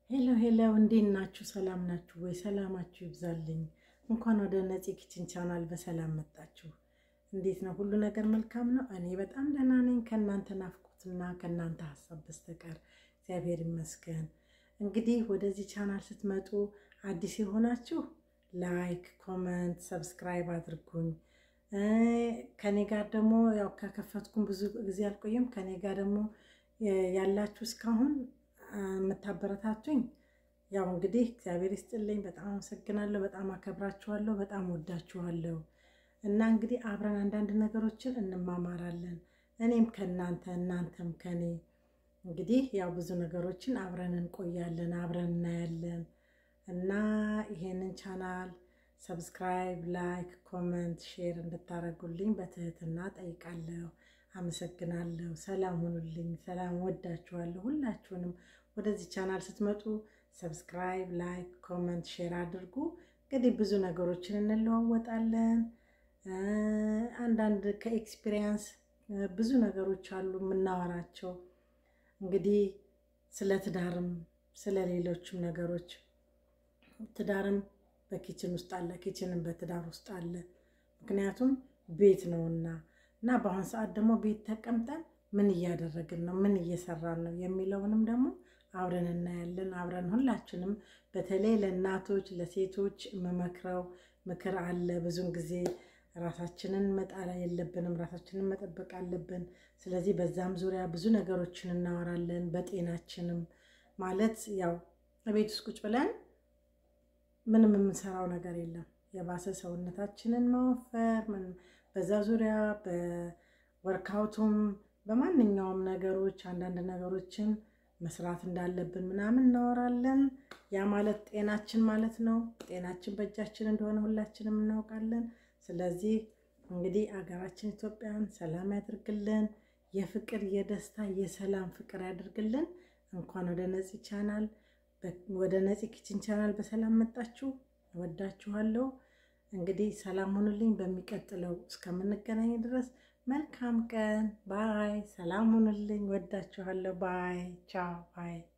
ሄሎ ሄሎ፣ እንዴት ናችሁ? ሰላም ናችሁ ወይ? ሰላማችሁ ይብዛልኝ። እንኳን ወደ ነፂ ኪችን ቻናል በሰላም መጣችሁ። እንዴት ነው? ሁሉ ነገር መልካም ነው? እኔ በጣም ደህና ነኝ። ከእናንተ ናፍቆትና ከእናንተ ሀሳብ በስተቀር እግዚአብሔር ይመስገን። እንግዲህ ወደዚህ ቻናል ስትመጡ አዲስ የሆናችሁ ላይክ፣ ኮመንት፣ ሰብስክራይብ አድርጉኝ። ከኔ ጋር ደግሞ ያው ከከፈትኩም ብዙ ጊዜ አልቆየም። ከኔ ጋር ደግሞ ያላችሁ እስካሁን የምታበረታቱኝ ያው እንግዲህ እግዚአብሔር ይስጥልኝ። በጣም አመሰግናለሁ። በጣም አከብራችኋለሁ። በጣም ወዳችኋለሁ። እና እንግዲህ አብረን አንዳንድ ነገሮችን እንማማራለን። እኔም ከእናንተ እናንተም ከኔ እንግዲህ ያው ብዙ ነገሮችን አብረን እንቆያለን፣ አብረን እናያለን። እና ይሄንን ቻናል ሰብስክራይብ፣ ላይክ፣ ኮመንት፣ ሼር እንድታደርጉልኝ በትህትና ጠይቃለሁ። አመሰግናለሁ። ሰላም ሁኑልኝ። ሰላም ወዳችኋለሁ። ሁላችሁንም ወደዚህ ቻናል ስትመጡ ሰብስክራይብ፣ ላይክ፣ ኮመንት፣ ሼር አድርጉ። እንግዲህ ብዙ ነገሮችን እንለዋወጣለን። አንዳንድ ከኤክስፒሪየንስ ብዙ ነገሮች አሉ የምናወራቸው። እንግዲህ ስለ ትዳርም ስለ ሌሎችም ነገሮች ትዳርም በኪችን ውስጥ አለ፣ ኪችንም በትዳር ውስጥ አለ። ምክንያቱም ቤት ነውና እና በአሁን ሰዓት ደግሞ ቤት ተቀምጠን ምን እያደረግን ነው፣ ምን እየሰራን ነው የሚለውንም ደግሞ አብረን እናያለን። አብረን ሁላችንም በተለይ ለእናቶች ለሴቶች የምመክረው ምክር አለ። ብዙን ጊዜ ራሳችንን መጣል የለብንም፣ ራሳችንን መጠበቅ አለብን። ስለዚህ በዛም ዙሪያ ብዙ ነገሮችን እናወራለን። በጤናችንም ማለት ያው በቤት ውስጥ ቁጭ ብለን ምንም የምንሰራው ነገር የለም የባሰ ሰውነታችንን ማወፈር በዛ ዙሪያ በወርካውቱም በማንኛውም ነገሮች አንዳንድ ነገሮችን መስራት እንዳለብን ምናምን እናወራለን። ያ ማለት ጤናችን ማለት ነው። ጤናችን በእጃችን እንደሆነ ሁላችንም እናውቃለን። ስለዚህ እንግዲህ አገራችን ኢትዮጵያን ሰላም ያድርግልን። የፍቅር የደስታ የሰላም ፍቅር ያድርግልን። እንኳን ወደ ነፂ ቻናል ወደ ነፂ ኪችን ቻናል በሰላም መጣችሁ። እወዳችኋለሁ። እንግዲህ ሰላም ሁኑልኝ። በሚቀጥለው እስከምንገናኝ ድረስ መልካም ቀን። ባይ። ሰላም ሁኑልኝ። ወዳችኋለሁ። ባይ። ቻው። ባይ